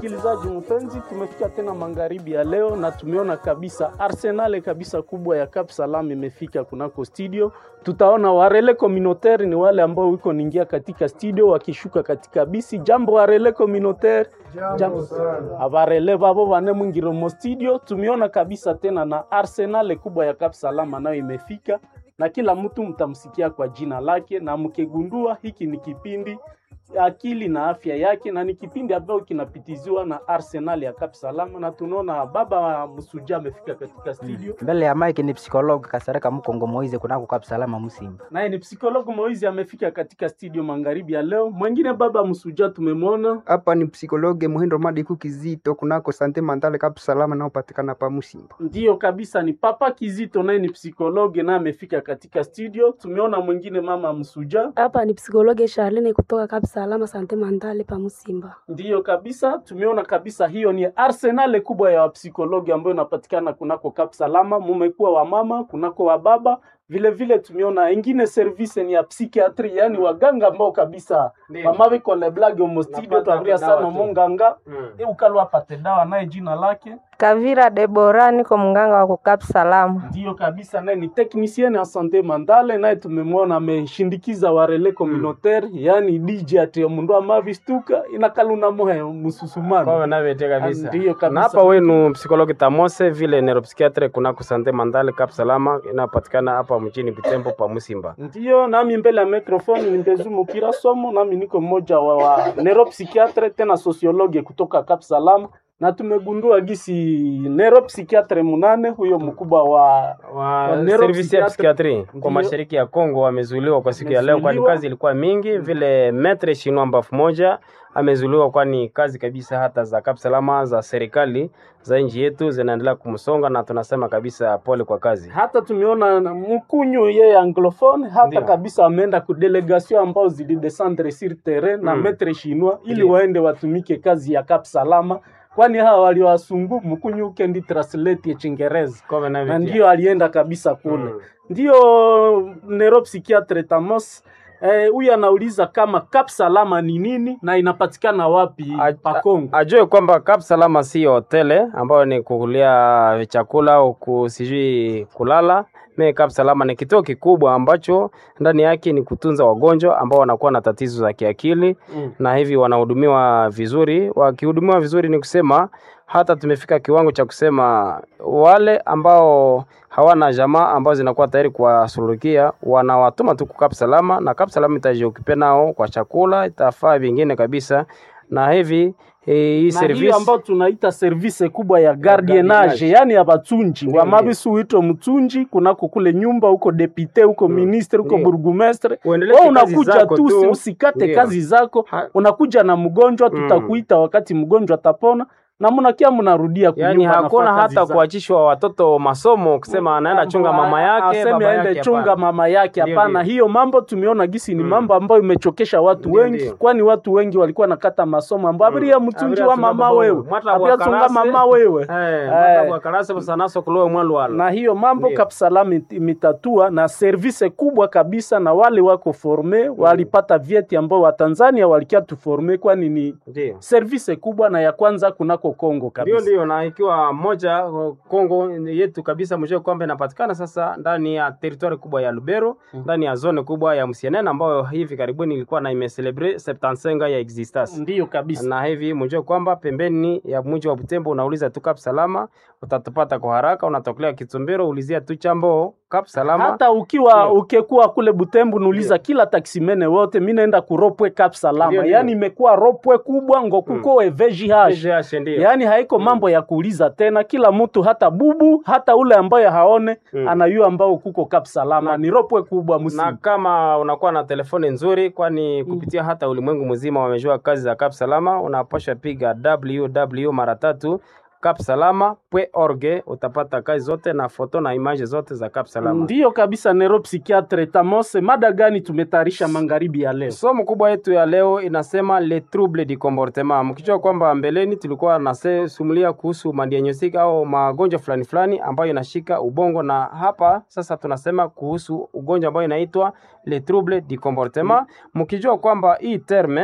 Msikilizaji mpenzi, tumefika tena magharibi ya leo na tumeona kabisa arsenale kabisa kubwa ya Cap Salam imefika kunako studio. Tutaona warele communautaire ni wale ambao wiko ningia katika studio wakishuka katika bisi. Jambo warele communautaire, jambo abarele babo bane mwingiro mo studio. Tumeona kabisa tena na arsenale kubwa ya Cap Salam nayo imefika na kila mtu mtamsikia kwa jina lake, na mkigundua hiki ni kipindi akili na afya yake, na ni kipindi ambacho kinapitiziwa na Arsenal ya Cap Salama, na tunaona baba wa Msuja amefika katika studio mbele ya mike ni psikologi Kasareka Mkongo Moize kunako Cap Salama Musimba. naye ni psikologo Moizi amefika katika studio magharibi ya leo. Mwingine baba Msuja tumemwona hapa ni psikologe Muhindo Madiku Kizito kunako Sante Mandale Cap Salama naopatikana pa Musimba. Ndiyo kabisa, ni papa Kizito, naye ni psikologe naye amefika katika studio. Tumeona mwingine mama Msuja, Hapa ni psikologe Charlene kutoka Cap Salama Sante Mandale pa Musimba. ndiyo kabisa, tumeona kabisa, hiyo ni arsenal kubwa ya wapsikologi ambayo inapatikana kunako Cap Salama. Mumekuwa wa mama kunako wa baba vile vile, tumeona ingine service ni ya psychiatry, yani waganga ambao kabisa mama viko le blague omo studio Napata twaria dawa sana tu. monganga Mm. e ukalwa apate dawa naye jina lake Kavira Debora, niko mganga wa kukap salamu. Ndiyo kabisa, naye ni technicien ya sante mandale, naye tumemwona ameshindikiza warele communautaire yani DJ ati mundu amavistuka inakaluna mohe Kwa mususumano navete kabisa. Ndiyo kabisa. Na hapa wenu psikologi Tamose vile neuropsychiatre kunako Sante Mandale Cap Salama inapatikana hapa mjini Butembo pa Musimba. ndiyo nami mbele ya microphone ni Mbezumu Kira Somo, nami niko mmoja wa, wa neuropsychiatre tena sociologue kutoka Cap Salam, na tumegundua gisi neuropsychiatre munane huyo mkubwa wa Wa Wa service ya neuropsychiatre. psikiatri Ndiyo. kwa mashariki ya Kongo wamezuiliwa kwa siku ya leo, kwani Wamezuiliwa. kazi ilikuwa mingi. Vile metre shinwa mbafu moja amezuiliwa, kwani kazi kabisa hata za Cap Salama za serikali za nchi yetu zinaendelea kumsonga, na tunasema kabisa pole kwa kazi. hata tumeona na mkunyu yeye anglophone hata Ndiyo. kabisa ameenda ku delegation ambao zilidescendre sur terrain na Mm. metre chinois ili Ndiyo. waende watumike kazi ya Cap Salama, kwani hawa waliwasungu mkunyu ukendi translate ya Chingereza Kwa na navete. ndio alienda kabisa kule Mm. ndio neuropsychiatre Tamos eh, huyu anauliza kama Cap Salama ni nini na inapatikana wapi A- pa Kongo. ajue kwamba Cap Salama si hotele ambayo ni kukulia chakula au ku- sijui kulala. Me Cap Salama ni kituo kikubwa ambacho ndani yake ni kutunza wagonjwa ambao wanakuwa na tatizo za kiakili Mm. na hivi wanahudumiwa vizuri. Wakihudumiwa vizuri, ni kusema hata tumefika kiwango cha kusema wale ambao hawana jamaa ambao zinakuwa tayari kuwasuluhikia wanawatuma tu Cap Salama, na Cap Salama itajiokipe nao kwa chakula, itafaa vingine kabisa, na hivi eh, hii na hiyo service ambayo tunaita service kubwa ya gardienage, yani ya batunji Ndio, wamabisu uitwe mtunji kunako kule nyumba huko depute huko ministre huko Ndio. burgumestre Uendelee wewe kazi unakuja zako tu usi- tu. usikate Ndio. kazi zako Ha- unakuja na mgonjwa Mm. tutakuita wakati mgonjwa atapona na mnakia mnarudia yani kunyumba, hakuna nafaa kazi hata zako. kuachishwa watoto masomo kusema anaenda chunga mama yake aseme baba aende yake chunga hapana. mama yake. Ndio, Hapana, ndio. hiyo mambo tumeona gisi ni Mm. mambo ambayo imechokesha watu Ndio, wengi, ndio. kwani watu wengi walikuwa nakata masomo ambayo abiria mtunji Abiria wa tunga mama babo. wewe Mwata abiria bwa tunga karase. mama wewe Eh, Eh. mwata bwa karase busanaso kulowe mwalwala. na hiyo mambo Ndio. Kapsalama it- imetatua na service kubwa kabisa, na wale wako forme walipata vyeti ambao Watanzania walikia tuforme, kwani ni Ndio. service kubwa na ya kwanza kunako Kongo Ndio, kabisa. ndio, na ikiwa moja uh, Kongo yetu kabisa, mjue kwamba inapatikana sasa ndani ya teritwari kubwa ya Lubero, ndani ya zone kubwa ya Msienene ambayo hivi karibuni ilikuwa na imecelebre 75 ya existence Ndiyo kabisa. na hivi mjue kwamba pembeni ya mji wa Butembo unauliza tu Cap Salama utatupata kwa haraka. Unatokelea Kitumbero, ulizia tu chambo Cap Salama. hata ukiwa Ndio. ukekuwa kule Butembo nuliza kila taksimene wote, mi naenda kuropwe Cap Salama, Ndio, ndio. yaani imekuwa ropwe kubwa ngokuko mm. VGH VGH, ndio. yaani haiko mambo ya kuuliza tena, kila mtu hata bubu hata ule ambaye haone Mm. anayua ambao kuko Cap Salama ni ropwe kubwa na msimu. kama unakuwa na telefoni nzuri, kwani kupitia hata ulimwengu mzima wamejua kazi za Cap Salama, unapasha piga www mara tatu capsalama.org utapata kazi zote na foto na image zote za Cap Salama. Ndiyo kabisa, neuropsychiatre Tamose, mada gani tumetayarisha magharibi ya leo? Somo kubwa yetu ya leo inasema le trouble du comportement. Mkijua kwamba mbeleni tulikuwa nasumulia kuhusu madiagnostic au magonjwa fulani fulani ambayo inashika ubongo, na hapa sasa tunasema kuhusu ugonjwa ambao inaitwa le trouble du comportement, mkijua kwamba hii terme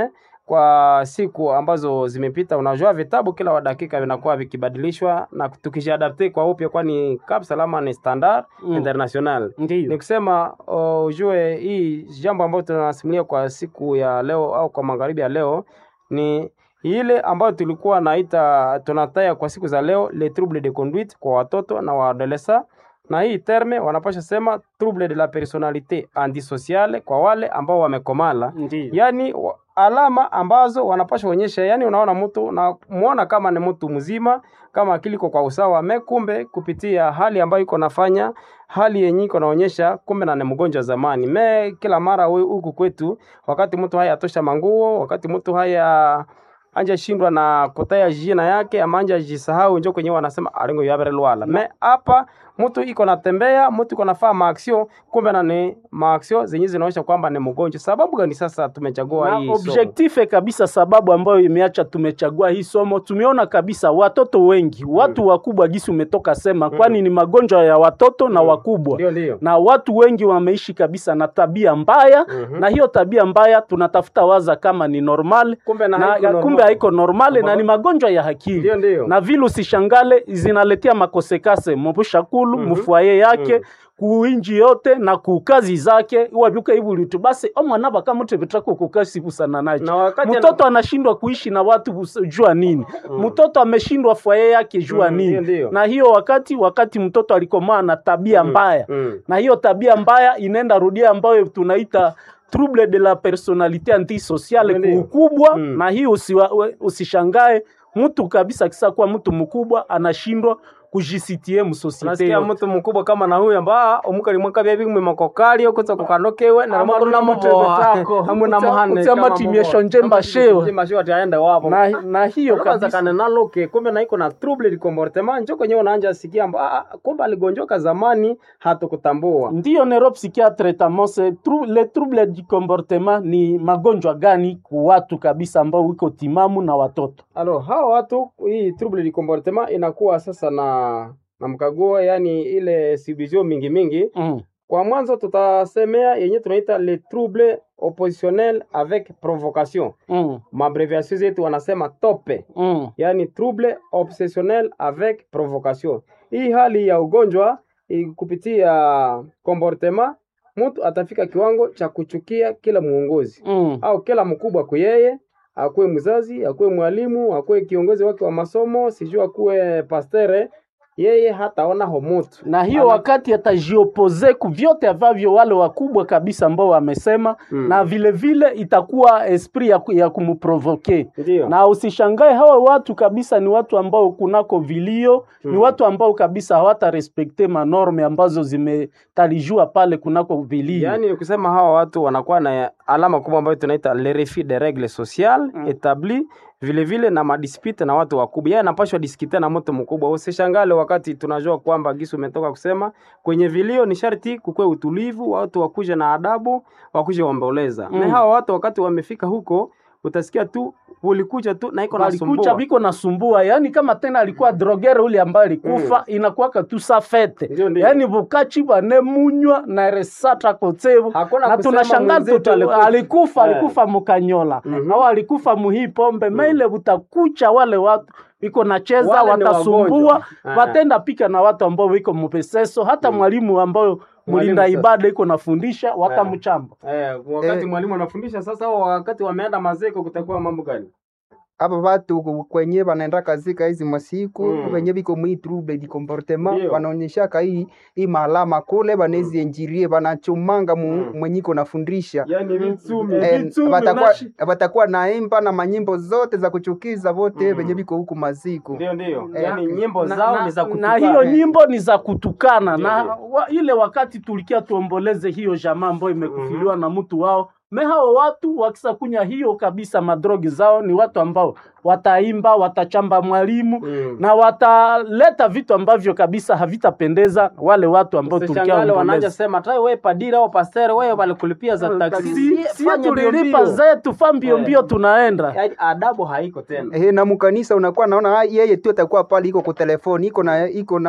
kwa siku ambazo zimepita. Unajua vitabu kila dakika vinakuwa vikibadilishwa na tukijiadapte kwa upya, kwani Cap Salama ni standard Mm. international. Ndiyo. Ni kusema uh, ujue hii jambo ambayo tunasimulia kwa siku ya leo au kwa magharibi ya leo ni ile ambayo tulikuwa naita tunataya kwa siku za leo le trouble de conduite kwa watoto na waadolesa, na hii terme wanapasha sema trouble de la personalite antisociale kwa wale ambao wamekomala Ndiyo. yani wa- alama ambazo wanapasha onyesha, yani unaona mtu na muona kama ni mtu mzima, kama akili iko kwa usawa, me kumbe kupitia hali ambayo iko nafanya hali yenye iko naonyesha kumbe na ni mgonjwa zamani. Me kila mara we- huku kwetu, wakati mtu haya atosha manguo, wakati mtu haya anja shindwa na kutaya jina yake ama anja jisahau, njo kwenye wanasema alingo yabere lwala. Me hapa mtu iko natembea, mtu iko nafaa maaksio, kumbe na ni maaksio zenye zinaonyesha kwamba ni mgonjwa. Sababu gani sasa tumechagua na hii somo? objective kabisa, sababu ambayo imeacha tumechagua hii somo, tumeona kabisa watoto wengi, watu wakubwa, gisi umetoka sema, kwani ni magonjwa ya watoto na wakubwa Ndio, ndio. na watu wengi wameishi kabisa na tabia mbaya Mhm. na hiyo tabia mbaya tunatafuta waza kama ni normal Kumbe na na, haiko normal. kumbe haiko normale na Mago- ni magonjwa ya akili Ndio, ndio. na vile usishangale zinaletea makosekase mubushakulu Mhm. mufwaye yake Mhm. kuinji yote na kukazi zake wabyuka ibulitu basi omwana bakamuti bitako kukasi busana nacho Na wakati mtoto anashindwa kuishi na watu bus- jua nini mtoto ameshindwa fwaye yake jua Mhm, nini ndio, ndio. na hiyo wakati wakati mtoto alikomaa na tabia mbaya Mm. na hiyo tabia mbaya inaenda rudia ambayo tunaita trouble de la personalite antisociale Ndio. kuukubwa Mm. na hiyo usiwa, we- usishangae mtu kabisa kisa kuwa mtu mkubwa anashindwa kujisitie msosiete Unasikia yote. mtu mkubwa kama na huyu amba omukali mwaka bya bimwe makokali okuza kukanokewe na Ama makuru na kuna mubo mutebetako. hamwe na Utsa- muhane utsa matimisho njemba shewa. njemba shewa taenda wapo na, na hiyo kwanza kabisa kana naloke kumbe na iko na trouble de comportement njo kwenye unaanja sikia amba ah, ah, kumbe aligonjoka zamani hatukutambua ndiyo neuropsychiatre tamose tru, le trouble du comportement ni magonjwa gani ku watu kabisa ambao wiko timamu na watoto Alors hawa watu hii trouble du comportement inakuwa sasa na na mkaguo, yani ile subdivision mingi mingi. mm. Kwa mwanzo tutasemea yenye tunaita le trouble oppositionnel avec provocation, Mm. mabreviation zetu wanasema tope, Mm. yani trouble obsessionnel avec provocation. Hii hali ya ugonjwa i- kupitia comportement, mtu atafika kiwango cha kuchukia kila muongozi Mm. au kila mkubwa kwa yeye, akuwe mzazi, akuwe mwalimu, akuwe kiongozi wake wa masomo, sijui akuwe pastere, yeye hataona homutu na hiyo Ana- wakati atajiopoze ku vyote ambavyo wale wakubwa kabisa ambao wamesema Mm. na vile vile itakuwa esprit ya, ku- ya kumprovoke Ndio. na usishangae hawa watu kabisa ni watu ambao kunako vilio ni Mm. watu ambao kabisa hawata respekte manorme ambazo zimetalijua pale kunako vilio Yaani ni kusema hawa watu wanakuwa na alama kubwa ambayo tunaita le refus de règles sociales Mm. établies vile vile na madispute na watu wakubwa. Yeye anapashwa diskite na mtu mkubwa. Usishangale wakati tunajua kwamba Gisu umetoka kusema kwenye vilio ni sharti kukwe utulivu, watu wakuje na adabu, wakuje waomboleza. Mm. Na hawa watu wakati wamefika huko utasikia tu ulikuja tu na iko walikucha nasumbua. biko nasumbua yani kama tena alikuwa drogere ule ambaye alikufa inakuwaka tu sa fete Ndio, ndio. yani bukachi bane munywa na resata kotevu Hakuna na kusema tunashangaa mwenzetu tu alikufa. alikufa Eh. alikufa mukanyola Mhm. au alikufa muhii pombe maile butakucha wale watu biko nacheza Wale ni watasumbua wagonjwa. Eh. watenda pika na watu ambao wiko mupeseso hata mwalimu ambao mlinda sasa. ibada iko nafundisha wakamchamba Eh, wakati Eh. mwalimu anafundisha sasa, au wakati wameenda mazeko kutakuwa mambo gani? hapa watu ku- kwenye wanaenda kazika hizi masiku Mm. wenye viko mwi trouble di comportement Ndio. wanaonyeshaka hii hii maalama kule banezi enjirie banachumanga mu, Mm. mwenye iko nafundisha Yaani vitsumi. Eh, Vitsumi watakuwa unashi- watakuwa naimba na manyimbo zote za kuchukiza vote Mm. venye viko huku maziku Ndio, ndio. Eh, Yaani nyimbo na, zao na, ni za na kutukana. hiyo nyimbo ni za kutukana Ndio, na ndio. wa, ile wakati tulikia tuomboleze hiyo jamaa ambayo imekufiliwa na mtu wao me hao watu wakisakunya hiyo kabisa madrogi zao ni watu ambao wataimba watachamba mwalimu Mm. na wataleta vitu ambavyo kabisa havitapendeza wale watu ambao tulikia Usishangale wanaanza omboleze. sema tai wewe padiri au pastere wewe walikulipia za taksi. Si- si fanya mbio tulilipa mbio. zetu fa mbio Eh. mbio tunaenda Yaani adabu haiko tena. Ehe, na mukanisa unakuwa naona ah, yeye tu atakuwa pale iko kwa telefoni iko na iko na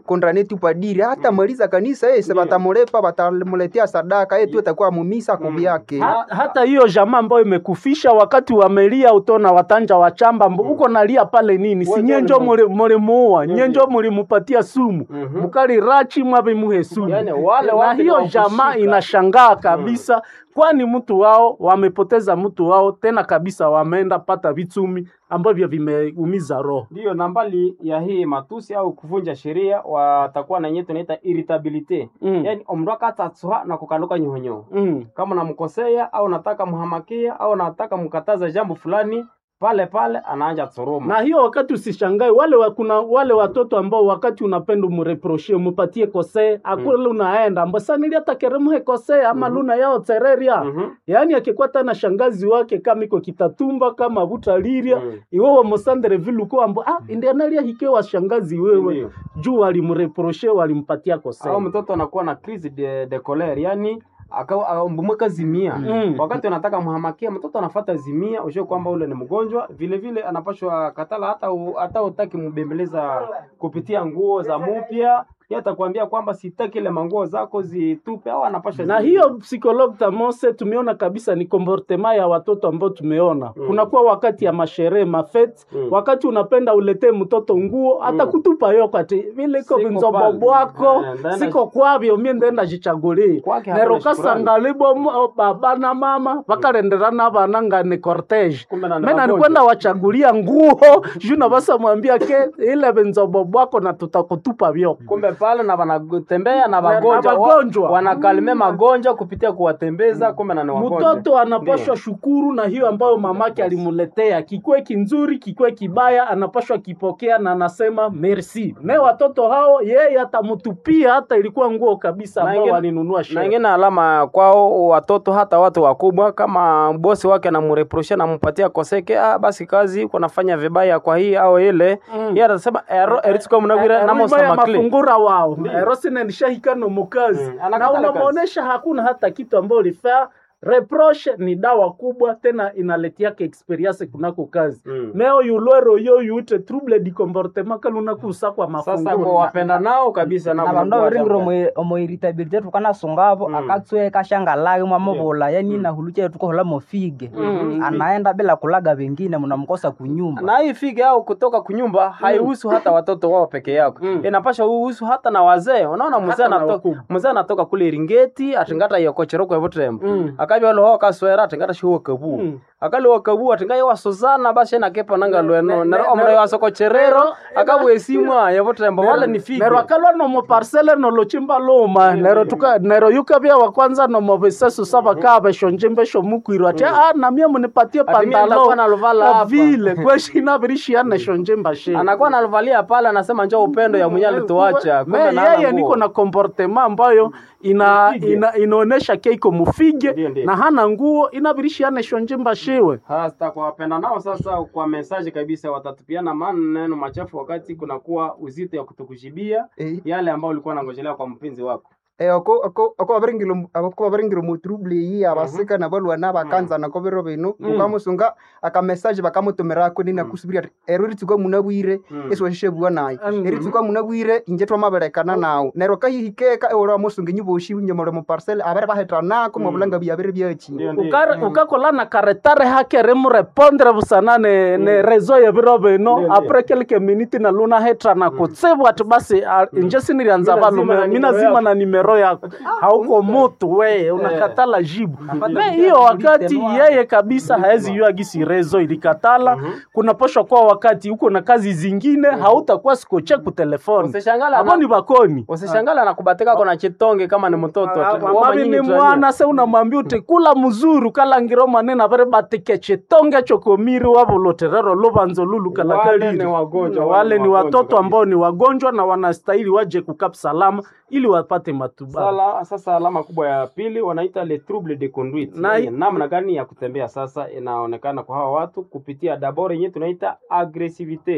kondane tu padiri hata maliza kanisa yeye se batamulepa batamuletea sadaka yeye tu atakuwa mumisa kubyake Ha, hata hiyo jamaa ambayo imekufisha wakati wamelia utona watanja wachamba mbo uko nalia pale nini si Wewe nyenjo ni muli- mulimuua Ndio, nyenjo mulimupatia sumu Mhm. mukali rachi mwabe muhe sumu Yaani wale na watu hiyo ni wa jamaa kushika. inashangaa kabisa kwani mtu wao wamepoteza mtu wao tena kabisa wameenda pata vitumi ambavyo vimeumiza roho Ndiyo, na mbali ya hii matusi au kuvunja sheria watakuwa na yenyewe tunaita irritabilite Mm. yaani omrwaka atatsuha na kukanuka nyohonyoho mm. kama namkosea au nataka mhamakia au nataka mkataza jambo fulani pale pale anaanja tsuruma na hiyo wakati usishangae wale wa, kuna wale watoto ambao wakati unapenda umreproshie umupatie kosee akule unaenda ambo sanili hata keremuhe kosee ama luna yao tereria Mhm. yaani akikwata na shangazi wake kama iko kitatumba kama butaliria Mm. iwewe mosandere viluko ambo ah indianalia hike wa shangazi wewe Ndiyo. juu walimreproshe walimpatia kosee au mtoto anakuwa na crise de, de colère yani mbumweka zimia Mm. wakati unataka mhamakia mtoto anafata zimia ujue kwamba ule ni mgonjwa vile vile anapashwa katala hata u, hata utaki mbembeleza kupitia nguo za mupya yeye atakwambia kwamba sitaki ile manguo zako zitupe au anapasha na zi- hiyo psikologue tamose tumeona kabisa ni comportement ya watoto ambao tumeona mm. kunakuwa wakati ya masherehe mafet Mm. wakati unapenda uletee mtoto nguo hata kutupa yo kati vile iko Siko vinzobo pale. bwako Eh, ndaenda- siko kwavyo mie ndenda jichagulie Kwake hakuna nero shukrani. kasangalibo mu- baba na mama vakalenderana vana ngani cortege Kumbe na ni mena wagonjwa. nikwenda wachagulia nguo juu navasa mwambia ke ile vinzobo bwako na tutakutupa vyo kumbe pale na wanatembea na na wagonjwa wa- wagonjwa. wanakalime magonjwa kupitia kuwatembeza kumbe na ni wagonjwa mtoto anapashwa shukuru na hiyo ambayo mamake alimuletea kikwe kinzuri kikwe kibaya anapashwa kipokea na anasema merci me watoto hao yeye atamutupia hata ilikuwa nguo kabisa Na ambao ingine- walinunua na sherehe ingine alama kwao watoto hata watu wakubwa kama bosi wake anamreprosha nampatia koseke ah, basi kazi uko nafanya vibaya kwa hii au ile Mm. yeye atasema ero eritsuka munagwira Rima ya namosamakle mafungura wao erosine nishahikano mukazi Mm, na anakatala kazi. unamwonyesha hakuna hata kitu ambayo ulifaa reproche ni dawa kubwa tena inaletiaka experience kunako kazi Mm. meo yulwero yo yute trouble di comportement kalunakusa kwa sasa kwa mafungura wapenda nao kabisa na vandu avaringire omoiritabilite tukanasungavo Mm. akatsue kashangalage mwamuvula yani nahuluche tukohola mofige anaenda bila kulaga vengine mnamkosa kunyumba na hii fige au kutoka kunyumba haihusu hata watoto wao peke yako Mm. inapasha uhusu hata na wazee unaona mzee Hata na anatoka wakubwa. mzee anatoka kule iringeti atingata yokocheroko evutrembo Mm. akabya loho kaswera atingata shiwo kabu Mm. akali wakabu atinga yo wasozana basi na kepa nanga lweno ne- nero ne- omre nero- wasokocherero nero- akabwesimwa yevutrembo wale ni fige nero akalwa nomo parcele nolochimba luma nero tuka nero yukavya wa kwanza nomo visesu sava kaa veshonjimbesho mukwirwa ati ah namie munipatie Ati mie pantalo nitakuwa naluvala Na hapa." vile kweshina virishiane shonjimba shi anakuwa nalivalia pale anasema njoo upendo ya mwenye alituacha kumbe Me, na hana yeye nguo. niko na comportement ambayo ina, Mufige. ina, inaonesha keiko mufige Ndio, ndio. na hana nguo inavirishiane shonjimba shiwe hasa kwa wapenda nao sasa kwa mesaji kabisa watatupiana maneno machafu wakati kunakuwa uzito ya kutokushibia Eh. yale ambayo ulikuwa nangojelea kwa mpenzi wako Eh, ako ako ako abaringiro ako abaringiro mu trouble yi abasika na balwana bakanza na kobero bino Mm. ukamusunga aka message bakamutumira ko nina kusubira ero ritsuka munabwire Mm. eso shishe bwa nayi Mm. eritsuka munabwire inje twamaberekana nawo nero kahihikeka ora musunga nyiboshi nyomoro mu parcel abere bahetana ko mabulanga byabere byachi Ndio, ndio. Ukare- ukakola na karetare hake remurepondre busana ne, ne rezo ya biro bino Ndio, ndio. apres quelques minutes na luna hetra na kutsibu ati basi ah, inje sinirianza Mina zima na valume mina nimero zima yako. na nimero yako hauko mutu we unakatala jibu Napata me mzee hiyo anakuuliza wakati tena. yeye kabisa haezi yua gisi rezo ilikatala kunaposha kwa wakati uko na kazi zingine hautakuwa sikoche kutelefoni Usishangala abo ni na- bakoni usishangala na kubatika kona chitonge kama ni mtoto tu. Wao mavi nyinyi ni mzania. mwana se unamwambia uti kula muzuru kalangiro manene avere batike chitonge chokomiri wavoloterero luvanzo lulu Wale kalakaliri ni wagonjwa, wale ni wagonjwa watoto kabisa. ambao ni wagonjwa na wanastahili waje kukap salama ili wapate matibabu Sala, sasa alama kubwa ya pili wanaita le trouble de conduite Na- Yaani namna gani ya kutembea sasa inaonekana kwa hawa watu kupitia dabord yenyewe tunaita agresivite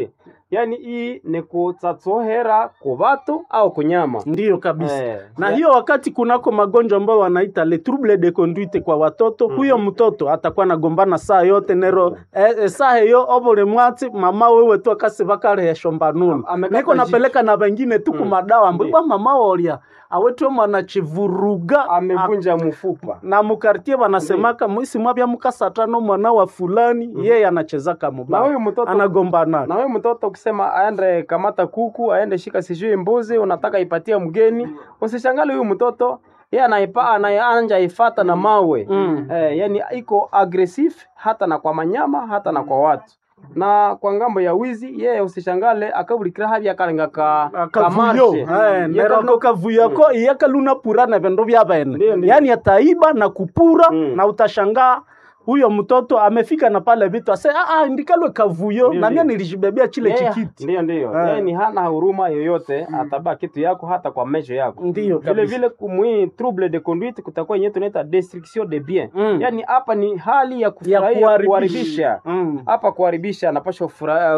yani hii ni kutsatsohera ku batu au kunyama ndiyo kabisa Eh, na ya- hiyo wakati kunako magonjwa ambayo wanaita le trouble de conduite kwa watoto huyo mtoto atakuwa nagombana saa yote nero eh, eh, saa hiyo obole mwati mama wewe tu akasi bakarehesho mbanuni amekata niko napeleka na wengine tu kumadawa Ndiyo. mbwa mama wolia awetwe mwana chivuruga amevunja mfupa na mukartie wanasemaka mwisi mwabya mukasatano mwana wa fulani yeye anachezaka na mubaya huyu mtoto anagombana na huyu mtoto ukisema aende kamata kuku aende shika sijui mbuzi unataka ipatie mgeni usishangale huyu mtoto yeye anaipa anaanja ifata na mawe Mm. eh, yani iko aggressive hata na kwa manyama hata na kwa watu na kwa ngambo ya wizi yeye usishangale akabulikira havya akalenga ka kavuyo kamarshe. Eh, nerako kavuyo ko iyakaluna pura na vendo vya Ndiyo, bene ndiyo. yani ataiba na kupura Mm. na utashangaa huyo mtoto amefika na pale vitu ase ah, ah, ndikalwe kavuyo Ndiyo, na mimi ndiyo. nilijibebea chile Yeye- chikiti Ndiyo, ndiyo. Eh. Yeye ni hana huruma yoyote, atabaa kitu yako hata kwa mesho yako. ndiyo Vile kabisa. vile kumwi trouble de conduite kutakuwa yenyewe tunaita destruction de bien. Mm. Yaani hapa ni hali ya ya kufurahia kuharibisha kuharibisha. Mm. Hapa kuharibisha anapaswa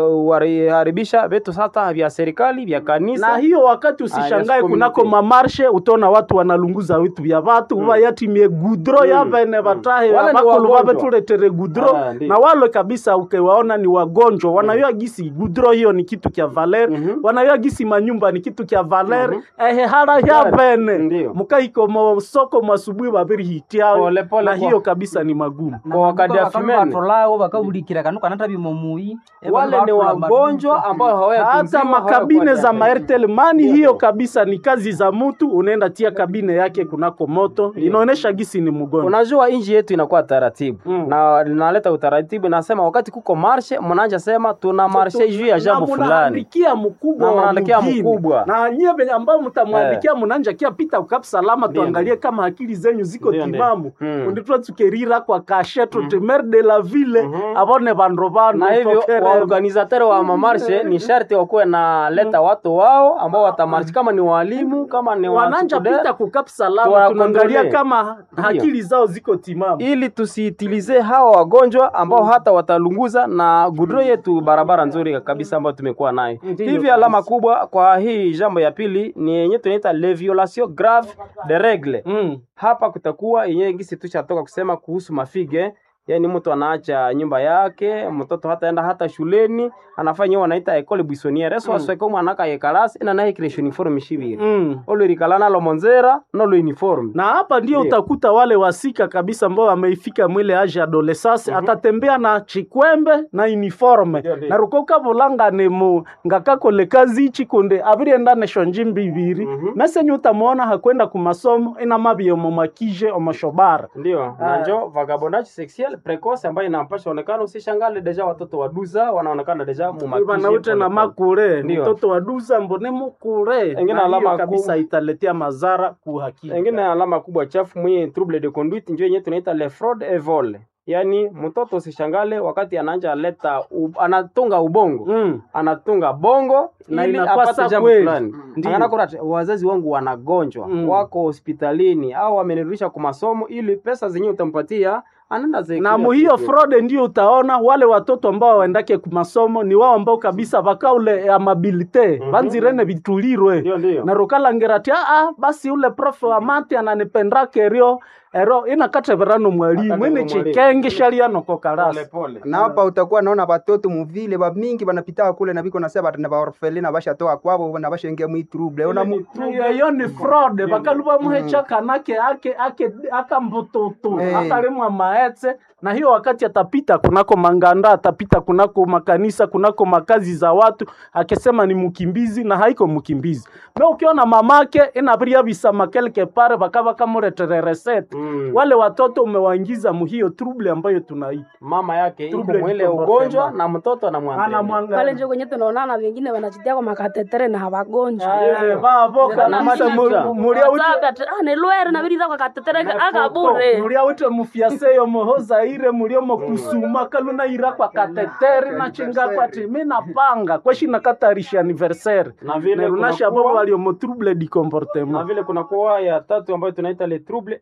kuharibisha vitu sasa vya serikali vya kanisa. na hiyo wakati Ah, usishangae yes, kunako community. mamarshe utaona watu wanalunguza vitu vya vatu mm. yatimie gudro Mm. yavene vatahe Wale ni avakulu wagonjwa. vavetuletere gudro Ah, ndiyo. na wale kabisa ukiwaona ni wagonjwa wanayua gisi gudro hiyo ni kitu kya valer Mhm. wanayua gisi manyumba ni kitu kya valer Mhm. ehe hara yavene Ndiyo. mukaiko mosoko masubui vaviri hitiao Pole, pole na kwa- hiyo kabisa ni magumu Kwa wakati ya fimene. batolawo bakabulikira kanu kanata bimomui Wale ni wagonjwa ambao hata hawayatunziwa, makabine za hawayakuwa maertel mani Ndiyo. hiyo kabisa ni kazi za mtu unaenda tia kabine yake kunako moto inaonesha gisi ni mgonjwa Unajua nchi yetu inakuwa taratibu Mm. na linaleta utaratibu, nasema wakati kuko marshe, mnaanja sema tuna marshe juu ya jambo Na fulani. munaandikia mkubwa Na wa munaandikia mugini. mkubwa. na nyie venye ambao mtamwandikia munanja kia pita ukap salama Ndiyo, tuangalie kama akili zenyu ziko Ndiyo, ndiyo. timamu Mm. unditwa tukerira kwa kashe tutemer de la ville Mhm. avone vandu vanu na hivyo tokere- waorganizateur wa mamarshe ni sharti wakuwe na leta watu wao ambao watamarshi, kama ni walimu, kama ni wananja wanachukude, pita kukap salama Tuwa tunaangalia kontrole. kama akili zao ziko timamu ili tusiitilize hawa wagonjwa ambao hata watalunguza na gudro yetu barabara nzuri kabisa ambayo tumekuwa nayo. Ndiyo Hivi kabisa. alama kubwa kwa hii jambo ya pili ni yenye tunaita le violation grave de règle. mm. Hapa kutakuwa yenye gisi tushatoka kusema kuhusu mafige yaani mtu anaacha nyumba yake mtoto hataenda hata shuleni anafanya hiyo wanaita ecole buissonniere so mm. ko mwana ka yekalasi ina naye creation uniforme shibiri Mm. olo rikala nalo monzera nolo uniforme na hapa ndio Ndiyo. utakuta wale wasika kabisa ambao wameifika mwile age adolescence atatembea na chikwembe na uniforme Ndiyo, ndiyo. na rukoka vulanga ni mu ngakakole kazi ichi kunde avirienda nesho njimbi ibiri Mhm. mesenye utamwona hakwenda kumasomo ina mabio momakije omoshobara ndio Ah. na njo vagabondage sexuel precoce ambayo inampasha onekana usishangale deja watoto wa duza wanaonekana deja mumakije vanaute na pole pole. makure Ndiyo. mtoto wa duza mbone mukure Engine Na hiyo alama kabisa ku- italetea madhara kuhakika engine alama kubwa chafu mwenye trouble de conduite njo yenye tunaita le fraude et vol yaani mtoto usishangale wakati anaanja leta u, anatunga ubongo mm. anatunga bongo Na ili inakuwa apate sa jambo kweli. fulani Ndiyo. Angana kuna wazazi wangu wanagonjwa Mm. wako hospitalini au wamenirudisha kwa masomo ili pesa zenyewe utampatia anaenda zeki- na muhiyo fraude ndio utaona wale watoto ambao waendake kumasomo ni wao ambao kabisa vakaule amabilite Mhm. vanzirene vitulirwe ndio ndio na rukalangerati aa basi ule profe wa mati ananipendake erio ero inakateverano mwalimu Akatevera ini mwalimu. chikenge shaliano pole kokarasi pole na hapa utakuwa naona batoto muvile bamingi banapitaka kule na biko nasema bati na baorfeli na bashatoka kwabo na bashaingia mwitrouble ona mu iyo ni fraude Ndiyo. vakaluva muhecha kanake ake ake akambututu Eh. akalimwa maetse na hiyo wakati atapita kunako manganda atapita kunako makanisa kunako makazi za watu akisema ni mkimbizi na haiko mkimbizi me ukiona mamake inaviria visama kelke pare vakava kamuretere resete Mm. wale watoto umewaingiza muhiyo trouble ambayo tunaita mama yake iko Trouble mwile du ugonjwa comportement. na mtoto anamwangalia pale anamwangalia njo kwenye tunaonana wengine wanajitia kwa makatetere na hawagonjwa Eh, vavo kabisa mu- mulia uti nelwere nabiriza kwa katetere akabure mulia wite mufyaseyo mohozaire muliomo kusuma kaluna ira kwa kateteri na chinga kwati mina panga kweshina katarisha anniversaire na vile nerunasha kunakuwa- bobo waliomo trouble du na comportement vile kunakuwa ya tatu ambayo tunaita le trouble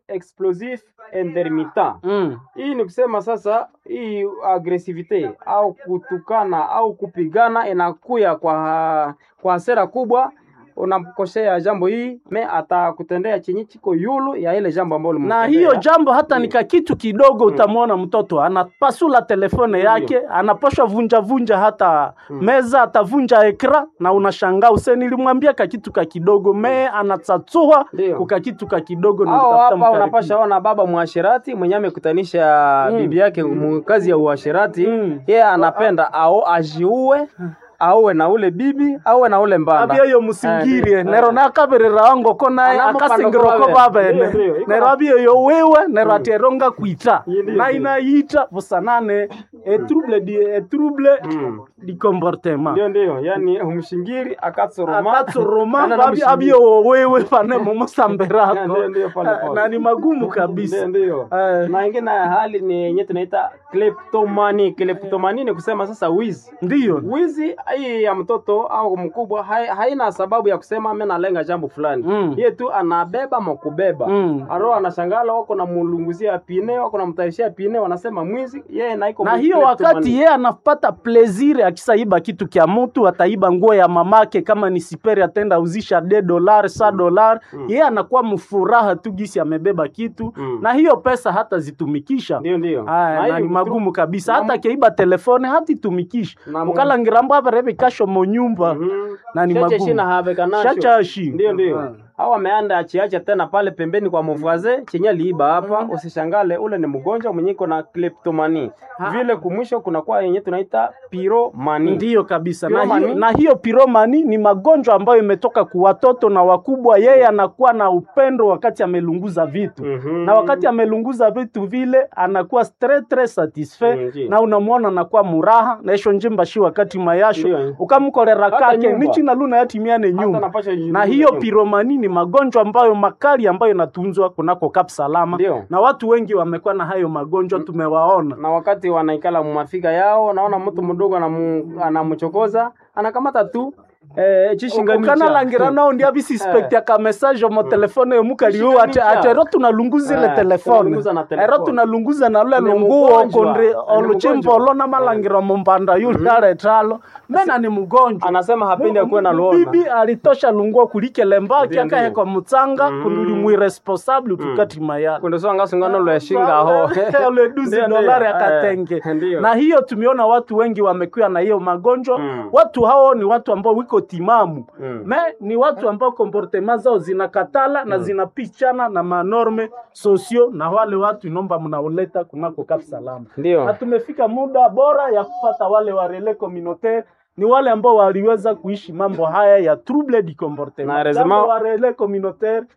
explosif intermittent Mm. hii ni kusema sasa hii agresivite au kutukana au kupigana inakuya kwa kwa hasira kubwa unamkosea jambo hii me atakutendea chenye chiko yulu ya ile jambo ambalo na ulimtendea. hiyo jambo hata nika kitu kidogo utamwona mtoto anapasula telefone yake anaposhwa vunja vunja hata meza atavunja ekra na unashangaa use nilimwambia ka kitu ka kidogo me anatsatsua Ndio. kuka kitu ka kidogo na au utafuta hapa mkaribia. unapasha ona baba mwashirati mwenye amekutanisha Mm. bibi yake mu kazi ya uashirati Mm. yeye anapenda ao ajiue auwe na ule bibi auwe na ule mbanda abia yo musingirie Eh, nero nakabirira wango ko naye Anamo akasingiroko pano ko babe. babene Ndio, ndio, iko nero na- abia yo wewe nero ateronga kwita Ndio, ndio. na inaita busanane e trouble di e trouble Mm. di comportement ndio ndio yani umshingiri akatsoroma akatsoroma Kana na babi mshingiri. abio wewe pane momosamberako Ndio, ndio, pale, pale. na ni magumu kabisa Ndio, ndio. Eh. na ingine ya hali ni yenye tunaita kleptomani kleptomani ni kusema sasa wizi ndiyo wizi hii ya mtoto au mkubwa hai, haina sababu ya kusema mimi nalenga jambo fulani Mm. yeye tu anabeba makubeba Mm. aro anashangala wako na mulunguzia pine wako na mtayishia pine wanasema mwizi yeye na iko na mu- hiyo kleptomani. wakati yeye anapata plezire akisaiba kitu kya mutu ataiba nguo ya mamake kama ni siperi atenda uzisha de dolar sa dolar yeye anakuwa mfuraha tu gisi amebeba kitu Mm. na hiyo pesa hata zitumikisha ndio ndio Aya, Na na hii ni mtru- magumu kabisa na hata mu- keiba telefone hatitumikisha Na mu- mukalangirambo apereve kasho monyumba Mhm. na ni Cheche magumu shina haveka nasho. shachashi ndio ndio Ah. au ameanda achiacha tena pale pembeni kwa mvaze chenye liiba hapa usishangale ule ni mgonjwa mwenye iko na kleptomani vile kumwisho kunakuwa yenye tunaita piromani ndiyo kabisa na Piromani? hiyo, na hiyo piromani ni magonjwa ambayo imetoka kwa watoto na wakubwa yeye anakuwa na upendo wakati amelunguza vitu Mhm. na wakati amelunguza vitu vile anakuwa stre tre satisfait Mm, ndiyo. na unamwona anakuwa muraha naisho njimba shi wakati mayasho Ndiyo. ukamkorera Hata kake nyumba. nichi na luna yatimiane Hata nyumba napasha na jiuliza hiyo nyumba. piromani ni magonjwa ambayo makali ambayo inatunzwa kunako Kap Salama Ndiyo. na watu wengi wamekuwa na hayo magonjwa tumewaona na wakati wanaikala mumafika yao naona mtu mdogo anamu- anamchokoza anakamata tu eh, chishinganisha. ukanalangira nao ndia bisispekti aka message mo telefone yomukaliu ate Chishinganisha. ate ero tunalunguza ile Eh, telefone tunalunguza na telefone. ero tunalunguza na lule Ni lunguo mgonjwa. kondre Ni oluchimbolo mgonjwa. na malangira mumbanda yule aretalo mena ni mgonjwa anasema hapendi akuwe na luona bibi alitosha lunguo kulike mbaki Ndiyo, akahe ndiyo. kwa mutsanga Mm. kunduli mwiresponsable tukati mayala kundosonga sungano lweshinga ho Ule duzi Ndiyo, ndiyo. dolari Eh, akatenge ndiyo. na hiyo tumeona watu wengi wamekuwa na hiyo magonjwa Mm. watu hao ni watu ambao wiko timamu Mm. me ni watu ambao komportema zao zinakatala na zinapichana na manorme sosio na wale watu inomba mnaoleta kunako Kap Salama na ndio tumefika muda bora ya kufata wale wa relais communautaire ni wale ambao waliweza kuishi mambo haya ya trouble du comportement. Na heureusement- Jambo wa relais communautaire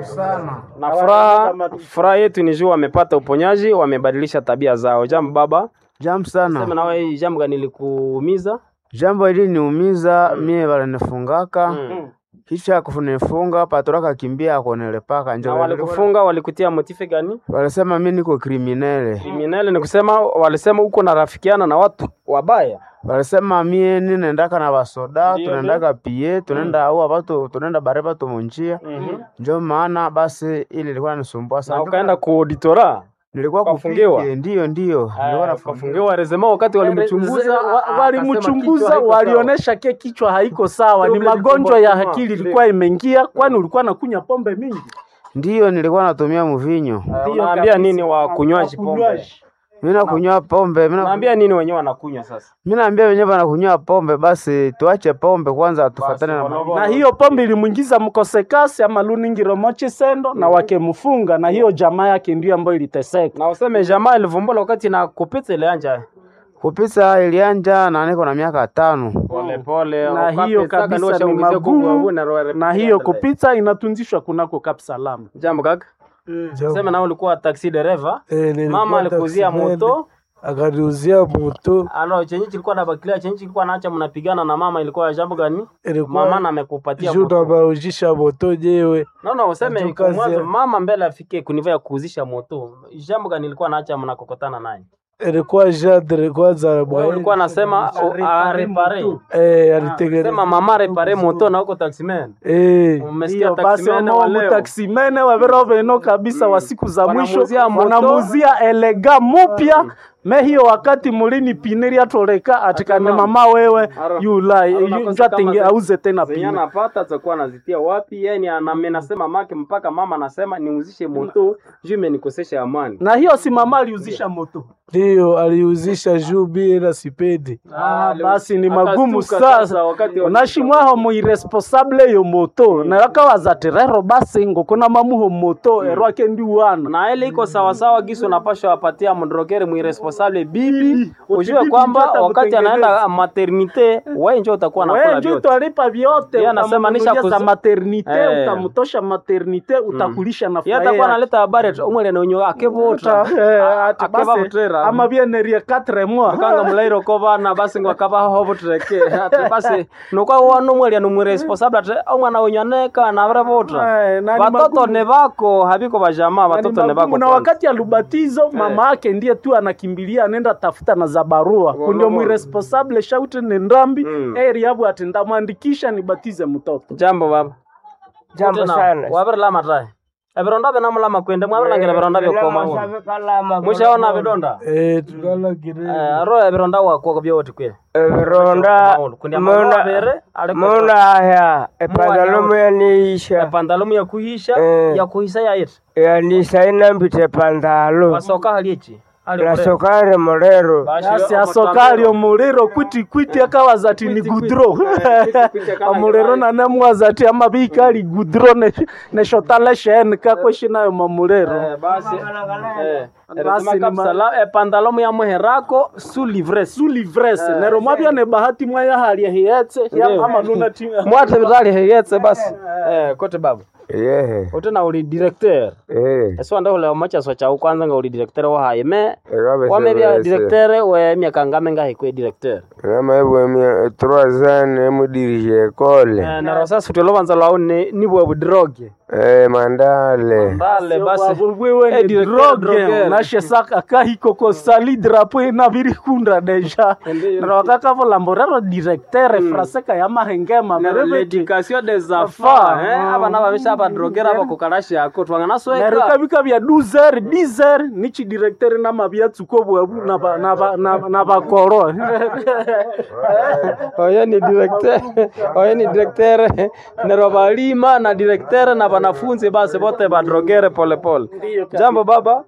na furaha furaha yetu ni juu wamepata uponyaji wamebadilisha tabia zao jambo baba Jambo sema sana. nawe hii jambo gani likuumiza Jambo hili niumiza mie balinifungaka Mm. kisha kunifunga patoraka kimbia akonelepaka na njo walikufunga walikutia motife gani walisema mi niko kriminele, kriminele ni kusema walisema uko na rafikiana na watu wabaya walisema mie ninendaka na basoda Ndio, tunaendaka pie tunaenda au batu tunaenda bare batu munjia njo maana basi ili ilikuwa nisumbua na sana. ukaenda kuauditora Nilikuwa ukafungiwa? kupike, ndio ndio nilikuwa nafungiwa. kafungiwa rezema wakati walimchunguza Wa- a- walimchunguza akasema kichwa haiko walionyesha ke kichwa haiko sawa, ni Trouble du magonjwa ya comportement. akili ilikuwa imeingia, kwani ulikuwa nakunya pombe mingi. Ndio nilikuwa natumia mvinyo, sawa. Ndiyo unaambia kabisa. nini wakunywaji pombe Wakunywaji. mi nakunywa pombe, mi na- unaambia nini wenyewe wanakunywa sasa mi naambia wenyewe wanakunywa pombe, basi tuache pombe kwanza, tufatane na Basi, maisha. na hiyo pombe ilimwingiza mkosekasi ama luningiro mochi sendo na wakemfunga, na hiyo jamaa yake ndio ambayo iliteseka. na useme jamaa ilivumbula wakati na kupita ile anja kupisa ilianja na niko na miaka tano. pole pole na hiyo kabisa ni magumu, na hiyo kupita inatunzishwa kunako Kap Salama. jambo kaka sema na ulikuwa taxi dereva Eh, nilikuwa mama alikuzia taximene, moto akaniuzia moto alo chenye kilikuwa na bakilia chenye kilikuwa naacha mnapigana na mama ilikuwa jambo gani ilikuwa mama na amekupatia juu moto nabaujisha moto jewe naona useme Najua kwa kazi mwanzo ya- mama mbele afike kuniva ya kuuzisha moto jambo gani ilikuwa naacha mnakokotana naye ilikuwa jadre kwanza Wewe bwana ulikuwa nasema arepare eh alitengeneza sema mama repare moto na uko taximan eh umesikia Ndio basi taximan wa wamo leo mutaksimene wavero veno kabisa wa siku za mwisho Wanamuzia moto. wanamuzia elega mupya me hiyo wakati mulini piniri atoleka atikane Ati mama. mama wewe Aro. yula Aro nakosa njatinge kama ze- auze tena zenye pini anapata atakuwa anazitia wapi yani anasema make mpaka mama anasema niuzishe moto juu imenikosesha amani na hiyo si mama aliuzisha moto ndio aliuzisha juu bila sipendi Ah, basi ni Akatuka magumu sasa sasa wakati wa- unashimwaho muiresponsable yo moto narakawaza rero basi ngokona mamuho moto erwake ndiwana na ile iko sawasawa gisi unapashwa wapatia mdrogeri mwiresponsable bibi ujue bibi kwamba ndio wakati atakutengeneza. anaenda maternite wewe njo utakuwa nakula wewe njo vyote utalipa vyote Yeye anasema nisha utamnunulia za kuzi- maternite Eh. utamtosha maternite utakulisha na yeye atakuwa analeta habari ati umwele nenyo akevuta akevavutera ama bienerie 4 mois kanga mulairo ko bana basi ngo akabaho butreke ati basi nokwa wano mwelia no mwiresponsable ati omwana wenyu aneka na vrevuta Eh, na ni watoto magumu. ne bako habiko bajamaa Na ni watoto ne magumu. bako na kwanza. wakati ya lubatizo mama yake ndiye tu anakimbilia anaenda tafuta na za barua kundio mwiresponsable shaute ni ndambi Mm. eri yabu ati ndamwandikisha nibatize mtoto jambo baba Jambo Tena, sana. wabirlama tae ebironda binamulama kwende mwabirangire bironda byokoma mushaona bidonda eh tukala kire Eh, aro ebironda wakwo byoti kwe Ebironda kundi amabere muna aliko muna haya epantalomu yaniisha pandalumu ya kuhisha Eh. ya kuhisa ya it yanisa inambite pantalo wasoka haliechi nasokare mulero asi asokali omuliro kwiti kwiti akawaza ati ni gudro omuliro nanemwaza ati amabika ali gudro ne- neshotala sheni kakweshinayo mamuliro basi eh, Basi erisema ni ma- kapsala epantalomu ya muherako su livres su livrese nero mwabya ne bahati mwaya halya hiyetse Ndio. amanuna ti mwate vitali heyetse basi eh, kote baba yehe utena uli directeur eh eso ndahula omachaso chau kwanza nga uli directeur wahaye me ekabe wamebya directeur we miaka ngame ngahikwe directeur kama hivyo mia trois ans emudirisha ekole Eh, naro sasa futyo lovanza lwau ni- nibwe budroge eh mandale mbale basi bwewe Eh, ni directeur, droge drogueur. nashesaka kahikoko sali drapo inabirikunda deja nero wakakavulamborero directeur fraseka ya mahengema mereveti l'éducation des enfants Enfants, eh, mm. abana babisha badrogera abakukarashi yako twangana nero sweka kabika bya 12 10 nichi directeur namabyatsuko bwabu na ba- na ba- na- na bakoro oyo ni directeur oyo ni directeur nero balima na directeur na banafunzi basi bote badrogere polepole jambo baba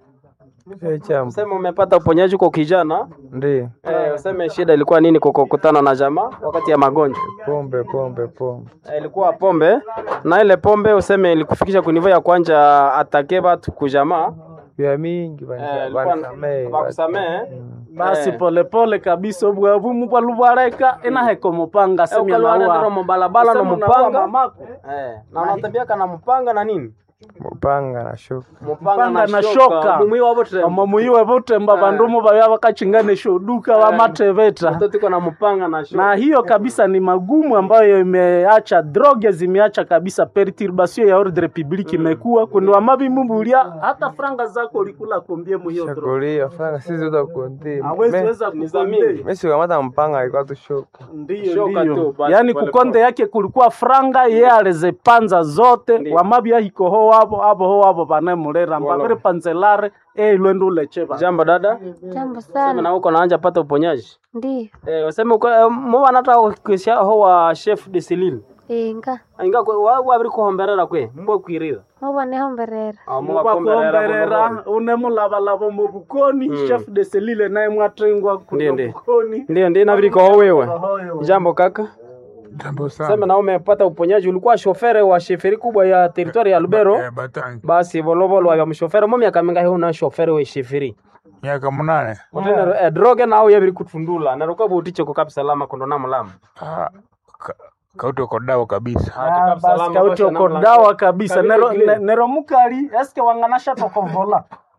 chambo sema umepata uponyaji kwa kijana ndio eh, useme shida ilikuwa nini kwa kukutana na jamaa wakati ya magonjwa pombe pombe pombe Eh, ilikuwa pombe na ile pombe useme ilikufikisha kunivo ya kwanja atake batu kujamaa vya mingi Eh, ilikuwa- bakusamehe basi Eh. polepole kabisa obwabu mubwalubwareka inaheko mupanga semya ukalwalendero naua mubalabala no Useme unaua mupanga mamako. Eh, na unatembeaka na mupanga na nini mupanga na shuka Mupanga na shoka. mumwi wavote omomuyiwe butemba bandumu babya bakachinganisha uduka bamateveta tiko na mupanga na shoka na hiyo kabisa ni magumu ambayo imeacha droge zimeacha kabisa perturbation ya ordre public imekuwa kundi wamabimumbulia hata franga zako ulikula kombie muhiyo droge shakulia franga sisi utakonti hawezi weza kukonde mesi kamata mpanga alikuwa tu shuka ndiyo Shoka ndiyo tu, basi yaani pole kukonde pole. yake kulikuwa franga ye alizipanza zote Ndiyo. wamabya hikoho wabo abo ho wabo banemulera mbaviri panzelare eilwende ulecheva jambo dada Jambo sema sana. na uko naanja pata uponyaji Ndiyo. eh, useme uko eh, mubana hata ukisha ho wa chef de Celine Inga. inga kwe wa wabiri kuhomberera kwe mbwa kwirira Muba niho mberera. mubakomberera unemulabalaba mu bukoni chef de selile naye mwatengwa Ndiyo, kuno ndiyo. bukoni ndio ndio inabidi kwa wewe jambo kaka Jambo sema sana. na umepata uponyaji ulikuwa shofere wa sheferi kubwa ya teritwari ya Lubero Eh, Batangi. basi volovolo wa mshofere mo miaka mingahi una shofere we sheferi Miaka munane. utene eh, droge nao yabiri kutundula na ruka butiche ko kapsa lama kondo na mulama Ah, ka- kauti uko dawa kabisa. Ah, basi kauti okodawa kabisa nero, ne- nero mukali eske wanganasha tokovola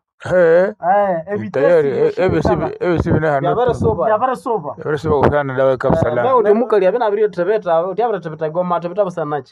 Eh, Eh, tayari evitesi ebe sibi ebe sibi na yabere hanu. soba yabare soba Ebe sibi kusana dawa kabisa Be la. uti mukali abina abiri tebeta uti abira tebeta goma tebeta basanachi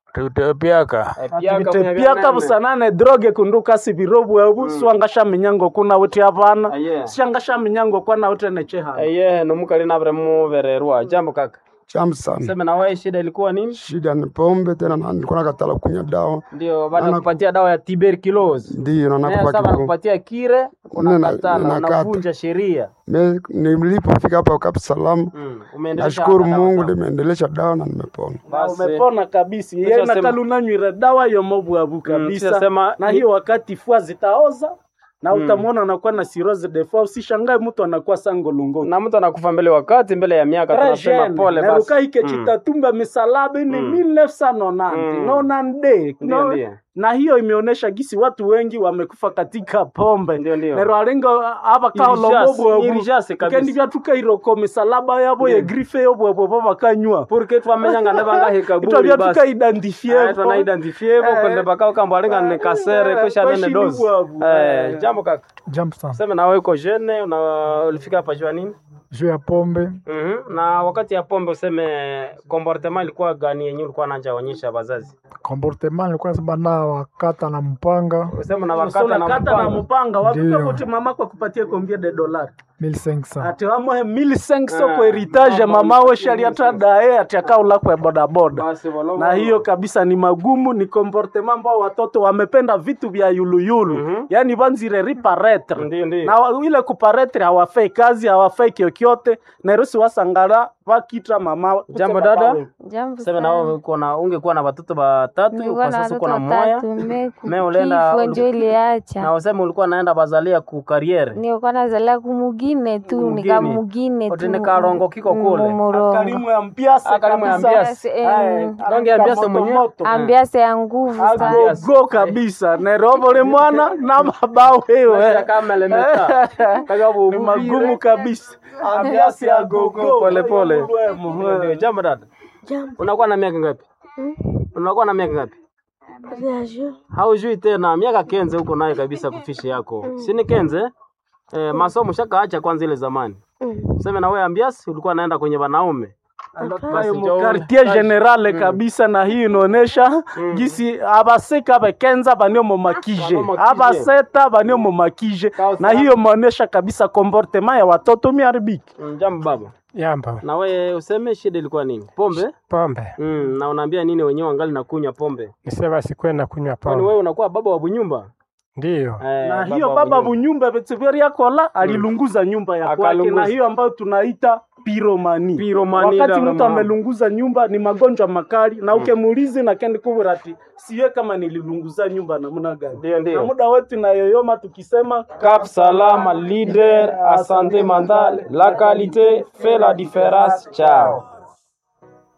tutepiaka activite piaka busanane droge kundu kasi birobu ebu swanga minyango kuna uti hapana Aye. shanga minyango kwana uti necheha eye nomukali navire muvererwa jambo kaka Jambo sana. seme na wewe shida ilikuwa nini Shida ni pombe tena, na nilikuwa nakatala kunywa dawa, ndio baada kupatia dawa ya tuberculosis ndio na Naye nakupa sasa kidogo. nakupatia kire Nina- unakatala ninakata. unavunja sheria Me- Nilipofika hapa Kapu Salamu, Mm, umeendelesha nashukuru dawa Mungu, sawa. nimeendelesha dawa na nimepona. Na Basi. umepona kabisa Kisha yeye sema- nakalunanywire dawa yomobwabu kabisa kisha sema- na hiyo wakati fua zitaoza na utamwona anakuwa na cirrhosis de foie usishangae mtu anakuwa sangolungo na mtu anakufa mbele wakati mbele ya miaka tunasema pole basi narukaike Mm. chitatumba misalaba ni Mm. 1990 Mm. nonande Ndio, no, ndio. na hiyo imeonyesha gisi watu wengi wamekufa katika pombe Ndio, ndio. nero alinga aba Irijase- kaolomobwabu irijase kabisa. kendi byatukairoko misalaba yabo ye grife yobwebwebo bakanywa porque twamenyanga nebangahika itwa buri basi byatukaidentifiye twana identifie bo kwende bakao kambo alinga ni kasere kisha nene Kweshini dozi bwabu. eh jambo kaka jambo sana sema na wewe uko jene una ulifika hapa jua nini juu ya pombe Mhm. na wakati ya pombe useme comportement ilikuwa gani yenyewe ulikuwa nanja onyesha wazazi comportement nilikuwa nasema na wakata na mpanga useme na So wakati na unakata na mpanga mpanga wapika Ndio. kuti mama kwa kupatia kombia de dolari 1500 ati wamohe 1500 Ah, kwa heritage mama mama we ulisikia shaliata dae ati akaula kwa bodaboda basi walo na hiyo kabisa ni magumu ni comportement ambao watoto wamependa vitu vya yuluyulu Mhm. yani vanzire riparetre ndio ndio na wa- ile kuparetre hawafai kazi hawafai kyokyote nerusi wasangala vakitra mama Jambo kusema dada. bawe. Jambo sema na sana. wewe uko na ungekuwa na watoto watatu Nilikuwa kwa na sasa uko watoto na moya watatu, me Me ulienda- kifo njo na iliacha. useme ulikuwa naenda bazalia ku kariere Nilikuwa nazalia kumugine tu, Kumugine. nikamugine Oti tu. nikarongo kiko kule. Mumurongo. karimu ya mpiase Ah, karimu ya kabisa. mpiase. Eh, Aye, Donge ya mpiase kamoto mwenyewe. moto. Ambiase ya nguvu sana. agogo kabisa nerobole mwana na mabao wewe kamelemeta ni magumu kabisa ambiasi agogo pole pole Ndio, jambo dada Jambo. unakuwa na miaka ngapi Mm. unakuwa na miaka ngapi Reagio. haujui tena miaka kenze huko naye kabisa kufishi yako sini kenze eh, masomo shakaacha kwanza ile zamani Mm. useme na wewe ambiasi ulikuwa naenda kwenye wanaume Basi njoo ule. quartier generale kabisa na hii inaonesha gisi abaseka bekenza banio momakije Banio makije. abaseta banio momakije na hiyo maonesha kabisa comportement ya watoto miharibiki Mm, jambo baba Yamba. na wewe useme shida ilikuwa nini pombe Pombe. mm, na unaambia nini wenyewe wangali na kunywa pombe Nisema sikwenda kunywa kwani pombe. wewe unakuwa baba wa bunyumba Ndiyo. eh, na hiyo wa baba bunyumba. bunyumba betseveria kola alilunguza nyumba ya kwake Akalunguza. na hiyo ambayo tunaita piromani Piromani wakati la mtu mama. amelunguza nyumba ni magonjwa makali na ukemuulizi na kendi kubura ati siwe kama nililunguza nyumba namna gani Ndio, na ndio. muda wetu inayoyoma tukisema Cap Salama, leader à santé mentale, la qualité fait la différence. Ciao.